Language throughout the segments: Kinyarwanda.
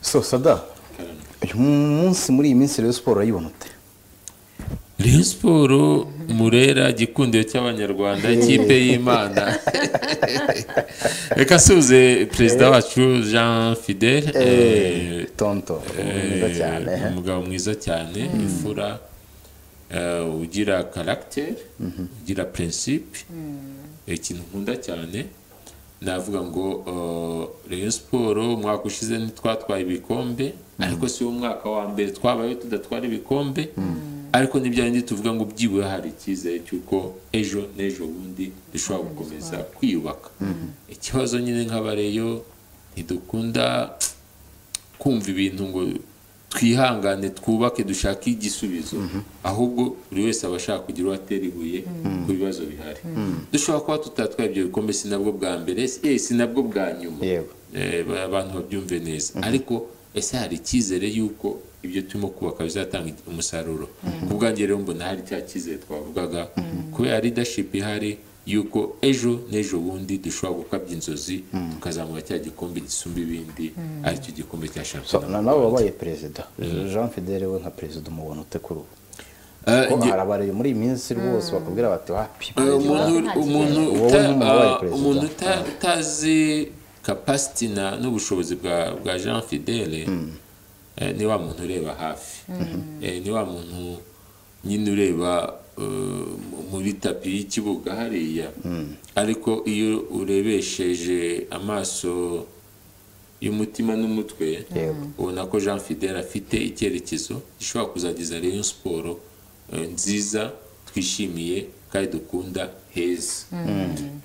so sada uyu munsi muri iyi minsi rero siporo urayibona ute Rayon siporo murera igikundiro cy'abanyarwanda ikipe y'imana reka suze perezida wacu jean fidel eh, tonto mwiza eh, cyane he? umugabo mwiza cyane imfura eh, ugira karagiteri ugira prinsipe ikintu nkunda cyane navuga ngo reyo siporo umwaka ushize ntitwatwaye ibikombe ariko si wo mwaka wa mbere twabayeho tudatwara ibikombe ariko ntibyari tuvuga ngo byibuye hari icyizere cy'uko ejo n'ejo bundi dushobora gukomeza kwiyubaka ikibazo nyine nk'abareyo ntidukunda kumva ibintu ngo twihangane twubake dushake igisubizo ahubwo buri wese aba ashaka kugira uwo atera ibuye ku bibazo bihari dushobora kuba tutatwaye ibyo bikombe si nabwo bwa mbere eh, si nabwo bwa nyuma yego Eh, ba- abantu babyumve neza ariko ese hari icyizere y'uko ibyo turimo kubaka bizatanga umusaruro ku bwanjye rero mbona hari cya cyizere twavugaga kubera leadership ihari y'uko ejo n'ejo bundi dushobora gukabya inzozi tukazamura cya gikombe gisumba ibindi aricyo gikombe cya So, na- shampiyona nawe wabaye perezida jean fidele we nka perezida umubona ute kuri ubu Eh, Ko nge- hari abarezi muri iyi minsi rwose bakubwira bati wapi Eh, perezida umuntu umuntu Wowe uta- nk'umubaye ah, perezida. umuntu uta- utazi kapasiti na- n'ubushobozi bwa bwa jean fidele eh, ni wa muntu ureba hafi Eh, ni wa muntu nyine ureba eh, muri tapi y'ikibuga hariya ariko iyo urebesheje amaso y'umutima n'umutwe Yego. ubona ko jean fidele afite icyerekezo gishobora kuzageza rero siporo eh, nziza twishimiye kandi dukunda heza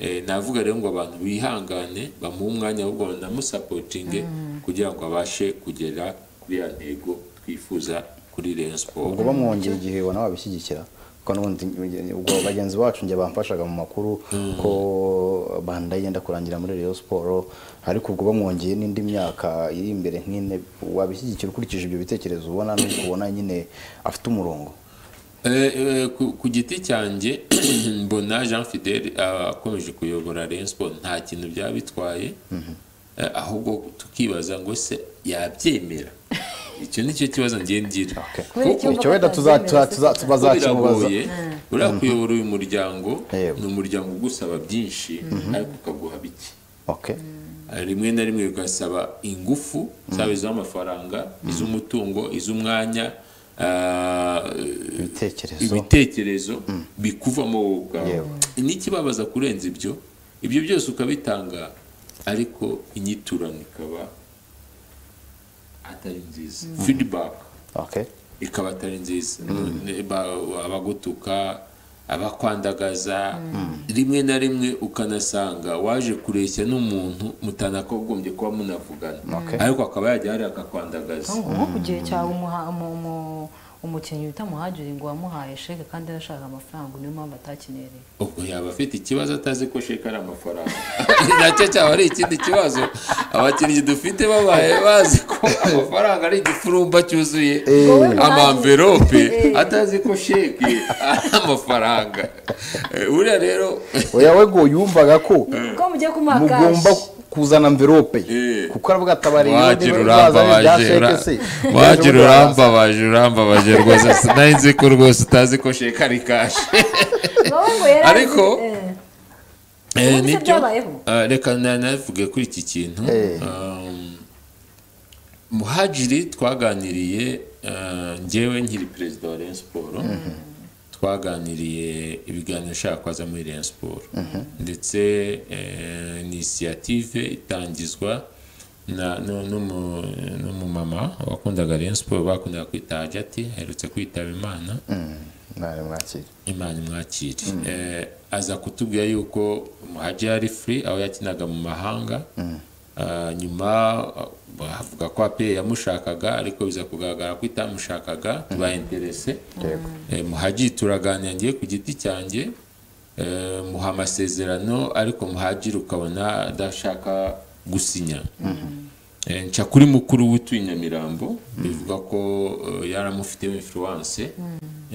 Eh, navuga rero ngo abantu bihangane bamuhe umwanya ahubwo banamusapotinge kugira ngo abashe kugera kuri ya ntego twifuza kuri rero siporo ubwo bamwongera igihe ubona wabishyigikira kuko n'ubundi ubwo bagenzi bacu njye bamfashaga mu makuru ko banda yenda kurangira muri Rayon siporo ariko ubwo bamwongeye n'indi myaka iri imbere nk'ine wabishyigikira ukurikije ibyo bitekerezo ubona n'uko ubona nyine afite umurongo Eh, eh, ku- ku giti cyanjye mbona jean fidel ah, akomeje kuyobora Rayon Sport nta kintu byaba bitwaye Eh, ahubwo tukibaza ngo se yabyemera icyo ni cyo kibazo ngiye ngira Kubera Kuko- icyo icyo wenda tuza- tuza- tuza- kuko bazakimubaza biragoye buriya kuyobora uyu muryango Yego. ni umuryango ugusaba byinshi ariko ukaguha bike okay rimwe na rimwe bigasaba ingufu zaba iz'amafaranga iz'umutungo iz'umwanya ah, ibitekerezo ibitekerezo bikuvamo wowe ubwawe Yewe. n'ikibabaza kurenza ibyo ibyo byose ukabitanga ariko inyiturano ikaba atari nziza feedback okay ikaba atari nziza Ne- ba- abagutuka abakwandagaza rimwe na rimwe ukanasanga waje kureshya n'umuntu mutanagombye kuba munavugana Okay. ariko akaba yajya hariya akakwandagaza nko nko ku gihe cyawe umuha- umu- umu- umukinnyi bita muhagiri ngo wamuhaye sheke kandi arashaka amafaranga niyo mpamvu atakinereye ubwo yaba afite ikibazo atazi ko sheka ari amafaranga nacyo cyaba ari ikindi kibazo abakinnyi dufite babaye bazi ko amafaranga ari igifurumba cyuzuye amamverope atazi ko sheke ari amafaranga Eh, buriya rero oya we ngo yumvaga ko ko mugiye kumuha mugomba kashi kuzana amverope Eh. kuko aravuga ati abari wagira urambabaje ura- wagira urambabaje urambabaje rwose nari nzi ko rwose utazi ko sheke ari kashi wowe ngo yari Ariko, eh, Eh, Ubundi se nibyo. byabayeho? Ah, reka na- navuge kuri iki kintu Eh. Um, muhajiri twaganiriye ah, njyewe nkiri perezida wa Rayon Sport twaganiriye ibiganiro nshaka kwaza muri Rayon Sport ndetse eh, inisiyative itangizwa na nu- numu- n'umumama wakundaga Rayon Sport bakundaga kwita Hajati aherutse kwitaba imana mwari mwakira imana imwakire Eh, aza kutubwira yuko muhaji yari free aho yakinaga mu mahanga Ah, nyuma ah, avuga ko ape yamushakaga ariko biza kugaragara ko itamushakaga tuba interese yego Eh, muhaji turaganira ngiye ku giti cyanjye eh, muha amasezerano ariko muhajiri ukabona adashaka gusinya Eh, nca kuri mukuru w'utuye nyamirambo bivuga ko eh, yari amufiteho influence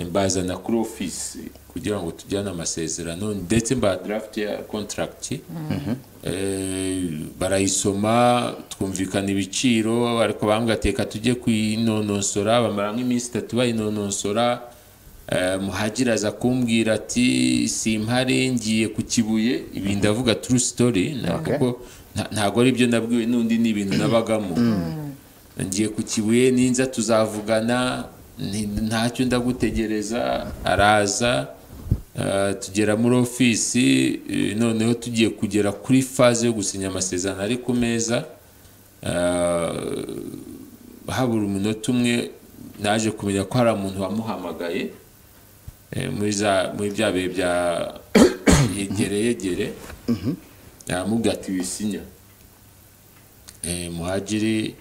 mbazana kuri ofisi kugira ngo tujyane amasezerano ndetse mba draft ya contract Eh, barayisoma twumvikana ibiciro ariko bamgateka tujye kuyinonosora bamara nk'iminsi itatu bayinonosora Eh, muhagiri aza kumbwira ati simpare ngiye ku kibuye ibi ndavuga true story na- Okay. kuko nta- ntago ari ibyo nabwiwe n'undi ni ibintu nabagamo ngiye ku kibuye ninza tuzavugana nti- ntacyo ndagutegereza araza eh, tugera muri ofisi eh, noneho tugiye kugera kuri faze yo gusinya amasezerano ari ku meza eh, habura umunota umwe naje kumenya ko hari umuntu wamuhamagaye eh, muri za- muri bya bihe bya yegere yegere aramubwira ati wisinya eh, muhagiri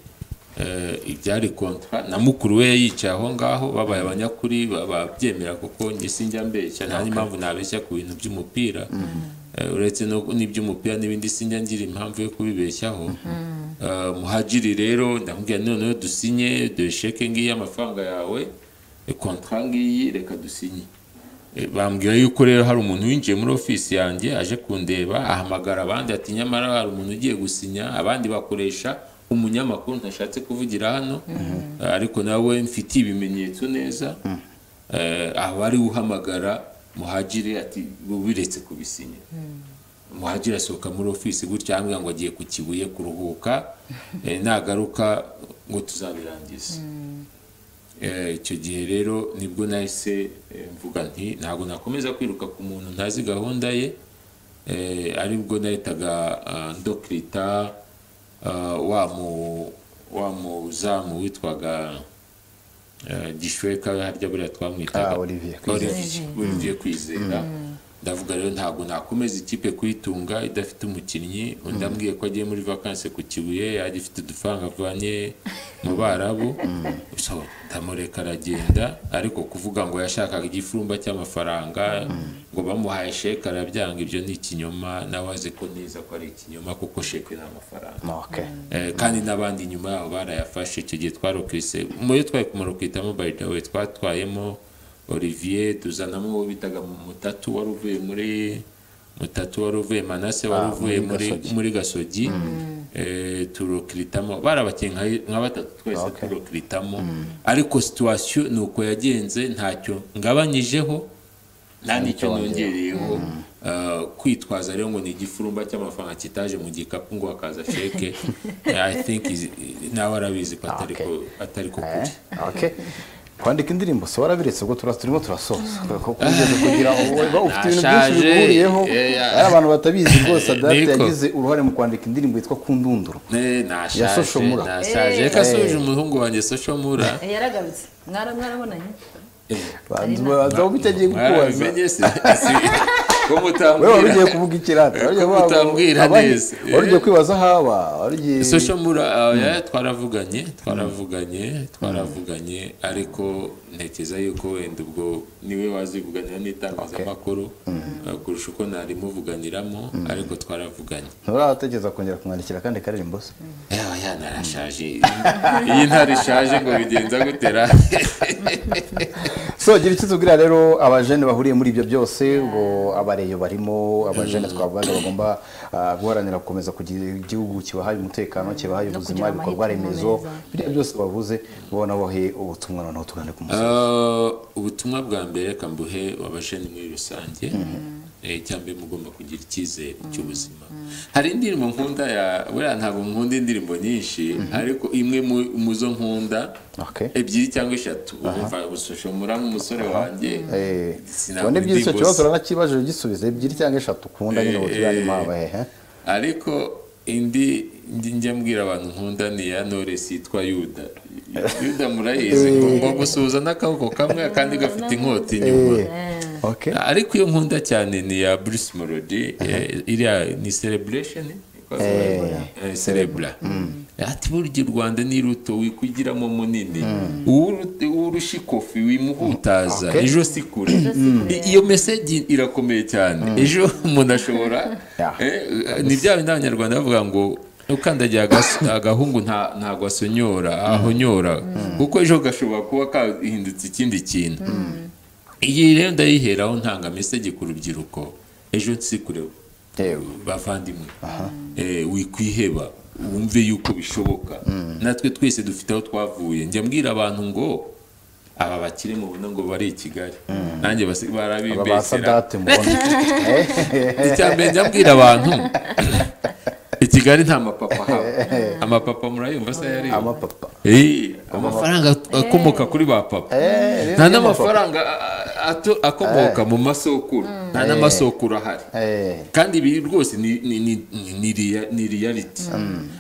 eh, ibyari kontra na mukuru we yicaye aho ngaho babaye abanyakuri ba- babyemera kuko njye sinjya mbeshya nta n'impamvu nabeshya ku bintu by'umupira Eh, uretse no- n'iby'umupira n'ibindi sinjya ngira impamvu yo kubibeshyaho Eh, muhagiri rero ndamubwira noneho dusinye dusheke ngiyi amafaranga yawe eh, kontra ngiyi reka dusinye Eh, bambwira yuko rero hari umuntu winjiye muri ofisi yanjye aje kundeba ahamagara abandi ati nyamara hari umuntu ugiye gusinya abandi bakoresha umunyamakuru ntashatse kuvugira hano Eh, ariko nawe mfitiye ibimenyetso neza Eh, aba ari uhamagara muhagire ati biretse kubisinya muhagire asohoka muri ofisi gutya ambwira ngo agiye ku kibuye kuruhuka eh, nagaruka ngo tuzabirangize Eh, icyo gihe rero nibwo nahise eh, mvuga nti ntabwo nakomeza kwiruka ku muntu ntazi gahunda ye Eh, aribwo nahitaga ah, ndokirita ah, wa mu- wa muzamu witwaga eh, gishweka harya buriya twamwitaga Ah, Olivier Kwizera. Olivier Olivier kwizera ndavuga rero ntabwo nakomeza ikipe kuyitunga idafite umukinnyi undi ambwiye ko agiye muri vakanse ku kibuye agifite udufaranga avanye mu barabu So, ndamureka aragenda ariko kuvuga ngo yashakaga igifurumba cy'amafaranga ngo bamuhaye sheke arabyanga ibyo ni ikinyoma nawe azi ko neza ko ari ikinyoma kuko sheke ni amafaranga Okay. Eh, kandi n'abandi nyuma yabo barayafashe icyo gihe twarokise muri twari kumurokita mobile dawe twatwayemo Olivier tuzanamo uwo bitaga mutatu wari uvuye muri mutatu wari uvuye manase wari Ah, uvuye muri muri Gasogi. muri gasogi eh, turokiritamo barabakiye nka- nka batatu twese Okay. turokiritamo ariko situwasiyo ni uko yagenze ntacyo ngabanyijeho nta n'icyo nongereyeho Ah, kwitwaza rero ngo ni igifurumba cy'amafaranga kitaje mu gikapu ngo hakaza sheke i think is- nawe arabizi ko atari ko atari ko kuri Eh, okay. kwandika indirimbo so warabiretse ubwo tura- turimo turasoza Kuko kugeza kugira ngo uba ufite ibintu byinshi Nashaje. bihuriyeho Eh, ya- ari abantu batabizi rwose adate Niko. yagize uruhare mu kwandika indirimbo yitwa kundunduru Eh, Social nashaje Mura. nashaje Eh. reka asuhuje umuhungu wanjye soshomura Eh, yaragarutse Mwara- mwarabonanye banza babanza bitegiye kukubaza mwarabimenye se ko wewe wari ugiye mutambwira kuvuga ikirata wari ugiye Ko kuvuga ngo utambwira abandi- neza. wari ugiye kwibaza aho aba wari ugiye social mura oya twaravuganye twaravuganye twaravuganye ariko ntekereza yuko wenda ubwo niwe wazivuganira n'itangazamakuru eh, kurusha uko narimuvuganiramo ariko twaravuganye nturatekereza kongera kumwandikira akandi karirimbo se yaba yanarashaje iyi ntare ishaje ngo bigenza gutera so gira icyo tubwira rero abajene bahuriye muri ibyo byose ngo abareyo barimo abajene twavugaga bagomba ah, guharanira gukomeza kugira igihugu kibahaye umutekano kibahaye No ubuzima kugira ibikorwa amahitamo remezo meza. biriya byose bavuze ubona bohe ubutumwa noneho tugane ku musozi Eh, ubutumwa bwa mbere reka mbuhe abajene muri rusange Eh, icya mbere mugomba kugira icyizere cy'ubuzima hari indirimbo nkunda ya buriya ntabwo nkunda indirimbo nyinshi ariko imwe mu- mu zo nkunda Okay. ebyiri cyangwa eshatu wumva usoshomura nk'umusore wanjye Eh, sinabura ubona ebyiri icyo indi kibazo gusa. uranakibaje ugisubize ebyiri cyangwa eshatu ukunda nyine Eh, ubutuyane eh, mpaba hehe ariko indi ndi- njya mbwira abantu nkunda ni iya Knowless yitwa yuda yuda murayizi ngo ngo gusuhuza n'akaboko kamwe akandi gafite inkota inyuma Eh, okay ariko iyo nkunda cyane ni iya Bruce Melody eh, iriya ni celebration eh? Eh, celebra ati burya u rwanda ni ruto wikwigiramo munini Uwuru- uwurusha ikofi wimuhutaza Okay. ejo si kure I- iyo meseji irakomeye cyane ejo umuntu ashobora Yeah. eh, ni bya bindi abanyarwanda bavuga ngo ukandagiye agas- agahungu nta- ntabwo asonyora ahonyora kuko ejo gashobora kuba kahindutse ikindi kintu iyi rero ndayiheraho ntanga mesage ku rubyiruko ejo nsikureba yewe bavandimwe Eh, wikwiheba wumve yuko bishoboka natwe twese dufite aho twavuye njya mbwira abantu ngo aba bakire mubona ngo bari i kigali nanjye basi- aba ba barabibesera sadate mubona icya mbere njya mbwira abantu i kigali nta mapapa haba amapapa murayumva se yari amapapa Eh, amafaranga akomoka kuri ba papa Eh, nta rero niyo n'amafaranga a- a- akomoka mu masokuru nta n'amasokuru ahari Eh, kandi ibi rwose ni ni ni ni- ni rea- ni reality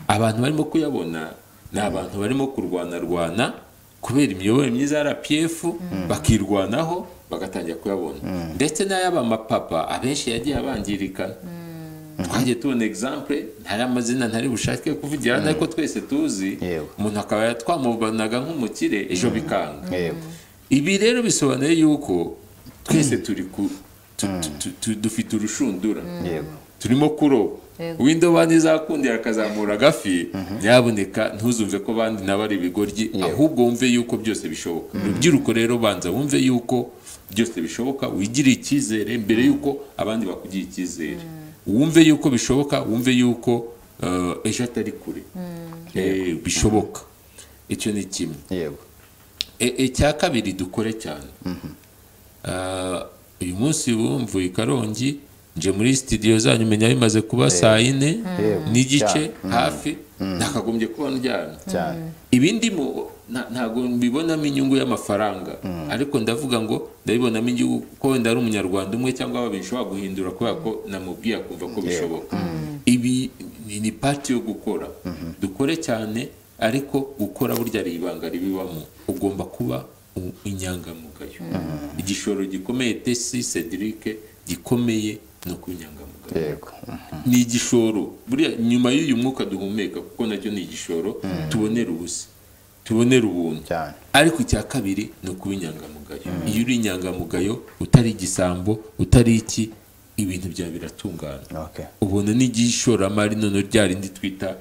abantu barimo kuyabona ni abantu barimo kurwanarwana kubera imiyoborere myiza ya rpf bakirwanaho bagatangira kuyabona ndetse n'ay'abamapapa abenshi yagiye abangirikana twagiye tubona example ntari amazina ntari bushake kuvugira ariko twese tuzi Yewe. umuntu akaba twamubanaga nk'umukire ejo bikanga yewe ibi rero bisobanuye yuko twese turi ku tu- tu- tu- tu- dufite urushundura yego turimo kuroba Yego. w'indobani zakundira akazamura agafi nyaboneka ntuzumve ko bandi nabo ari ibigoryi ahubwo wumve yuko byose bishoboka urubyiruko rero banza wumve yuko byose bishoboka wigire icyizere mbere yuko abandi bakugira icyizere wumve yuko bishoboka wumve yuko eh, ejo atari kure Eh, bishoboka icyo ni kimwe yego E- icya kabiri dukore cyane Ah, uyu munsi bumvuye i karongi nje muri sitidiyo zanyu menya bimaze kuba saa yine Yego. n'igice Cyane. hafi nakagombye kuba ndyamye cyane ibindi mu- nta- ntabwo mbibonamo inyungu y'amafaranga ariko ndavuga ngo ndabibonamo inyungu ko wenda ari umunyarwanda umwe cyangwa babiri nshobora guhindura kubera ko namubwiye akumva ko bishoboka ibi ni- ni pati yo gukora dukore cyane ariko gukora burya ari ibanga ribibamo ugomba kuba u- inyangamugayo igishoro gikomeye tesi cedric gikomeye no kuba inyangamugayo yego ni igishoro buriya nyuma y'uyu mwuka duhumeka kuko nacyo ni igishoro tubonera ubusa tubonera ubuntu cyane ariko icya kabiri ni ukuba inyangamugayo iyo uri inyangamugayo utari igisambo utari iki ibintu byawe biratungana okay ubona n'igishoramari none rya rindi twita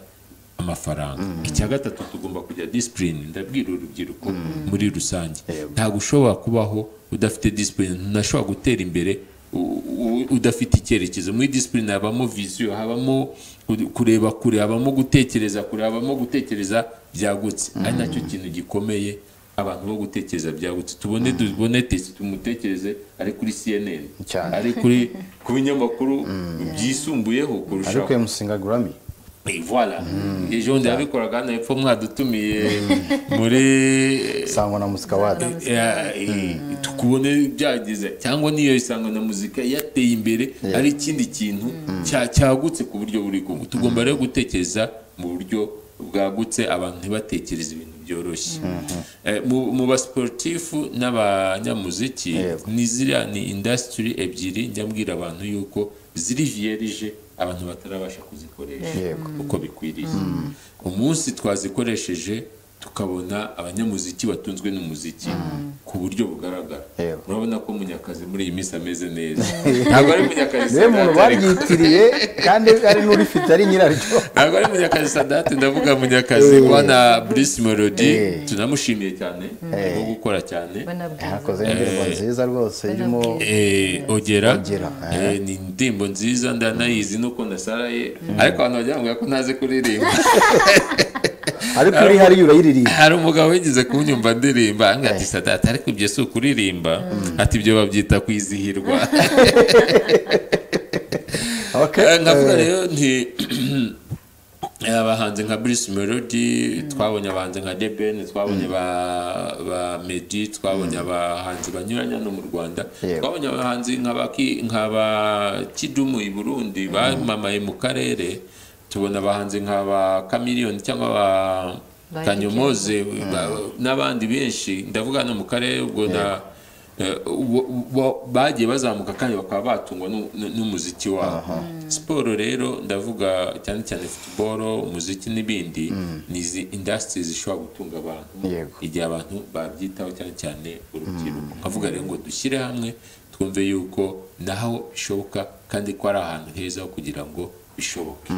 amafaranga icya gatatu tugomba kujya disipurine ndabwira urubyiruko muri rusange Yego. ntabwo ushobora kubaho udafite disipurine ntashobora gutera imbere u- u- udafite icyerekezo muri disipurine habamo visiyo habamo ku- kureba kure habamo gutekereza kure habamo gutekereza byagutse ari nacyo kintu gikomeye abantu bo gutekereza byagutse tubone tubone tesi tumutekereze ari kuri cnn Cyane. ari kuri ku binyamakuru byisumbuyeho kurushaho ariko emusinga gurami Et voilà ejo bundi yabikoraga hano hepfo mwadutumiye muri sangwa na muzika wadi Eh, eh, tukubone byageze cyangwa niyo isangwa na muzika yateye imbere ari ikindi kintu cya- cyagutse ku buryo buri kumwe tugomba rero gutekereza mu buryo bwagutse abantu ntibatekereze ibintu byoroshye Eh, mu- mu basiporutifu n'abanyamuziki Yego. ni ziriya ni indasitiri ebyiri njya mbwira abantu yuko ziri viyerije abantu batarabasha kuzikoresha Yego. uko bikwiriye umunsi twazikoresheje tukabona abanyamuziki batunzwe n'umuziki ku buryo bugaragara Yego. murabona ko munyakazi muri iyi minsi ameze neza ntabwo ari munyakazi niwe muntu Sadat ariko- baryitiriye kandi ari n'urifite ari nyiraryo ntabwo ari munyakazi sadate ndavuga munyakazi bwana burisi melody tunamushimiye cyane arimo gukora cyane banabwiza yakoze indirimbo nziza rwose irimo Eh, ogera Ogera, Eh, ni indirimbo nziza ndanayizi nuko ndasaraye ariko abantu bajya bambwira ko ntazi kuririmba ariko uri hariya urayiririmba hari umugabo wigeze kunyumva ndirimba angaga ati sadata ariko ibyo si ukuririmba ati ibyo babyita kwizihirwa Okay. Eh, nkavuga rero nti eh, abahanzi nka Bruce Melody twabonye abahanzi nka Deben twabonye ba ba Meddy twabonye abahanzi banyuranye hano mu Rwanda Yego. twabonye abahanzi nka baki nka ba Kidumu i Burundi bamamaye mu karere tubona abahanzi nka ba Chameleone cyangwa ba Ba Kanyomoze ba- n'abandi benshi ndavuga hano mu karere ubwo na eh, uwo- uwo- bagiye bazamuka kandi bakaba batungwa n'u- n'u- n'umuziki wabo siporo rero ndavuga cyane cyane futuboro umuziki n'ibindi ni izi indasitiri zishobora gutunga abantu Yego. igihe abantu babyitaho cyane cyane urubyiruko nkavuga rero ngo dushyire hamwe twumve yuko naho bishoboka kandi ko ari ahantu heza ho kugira ngo bishoboke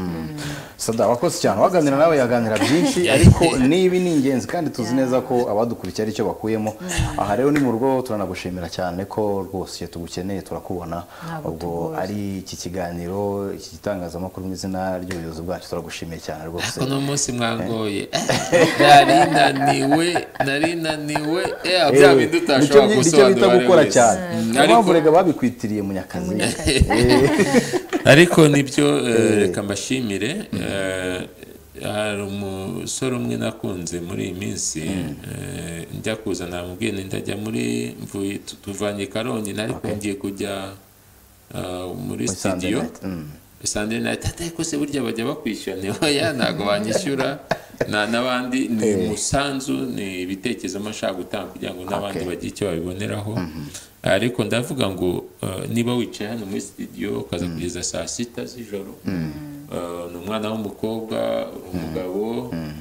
sada wakoze cyane waganira nawe yaganira byinshi ariko n'ibi ni ingenzi kandi tuzi neza ko abadukurikiye ari cyo bakuyemo aha rero ni mu rugo turanagushimira cyane ko rwose iyo tugukeneye turakubona Ntabwo ubwo tugoye. ari iki kiganiro iki gitangazamakuru mu izina ry'ubuyobozi bwacu turagushimiye cyane rwose ariko uno munsi mwangoye nari naniwe nari naniwe eh, bya Ewe, bindi nicyo utashobora byi- nicyo bita gusobanura buri gukora wese. cyane Mm, niyo ariko- mpamvu rega babikwitiriye munyakazi ariko nibyo eh, reka mbashimire eh, hari umusore umwe nakunze muri iyi minsi eh, njya kuza namubwiye nti ndajya muri mvuye tu- tuvanye i karongi nari ngiye kujya ah, muri studio Sunday night ariko se burya bajya bakwishyura ni oya ntabwo banyishyura na n'abandi ni Eh. umusanzu ni ibitekerezo mba nshaka gutanga kugira ngo n'abandi Okay. bagire icyo babiboneraho ariko ndavuga ngo eh, niba wicaye hano muri studio ukaza kugeza saa sita z'ijoro eh, ni umwana w'umukobwa uri umugabo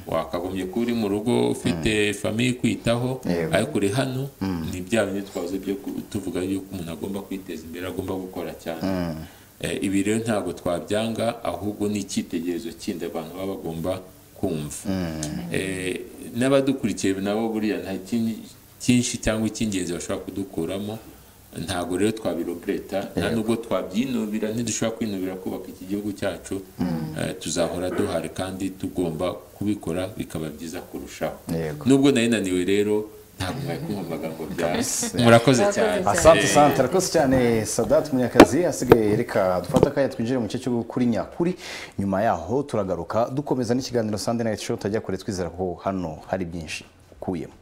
wakagombye kuba uri mu rugo ufite famiye kwitaho Yewe. ariko uri hano ni bya bindi twavuze byo ku- tuvuga yuko umuntu agomba kwiteza imbere agomba gukora cyane Eh, ibi rero ntabwo twabyanga ahubwo ni icyitegererezo kindi abantu baba bagomba kumva Eh, n'abadukurikiye nabo buriya nta kindi cyinshi cyangwa icy'ingenzi bashobora kudukuramo ntabwo rero twabirobereta nta nubwo twabyinubira ntidushobora kwinubira kubaka iki gihugu cyacu eh, tuzahora duhari kandi tugomba kubikora bikaba byiza kurushaho Yego. nubwo nari naniwe rero ntabwo mwari kumva amagambo byase murakoze cyane asante sante arakoze cyane sadati munyakazi asigaye reka dufate akanya twinjire mu gice cyo kuri nyakuri nyuma yaho turagaruka dukomeza n'ikiganiro sande nayiti show tajya kure twizera ko hano hari byinshi ukuyemo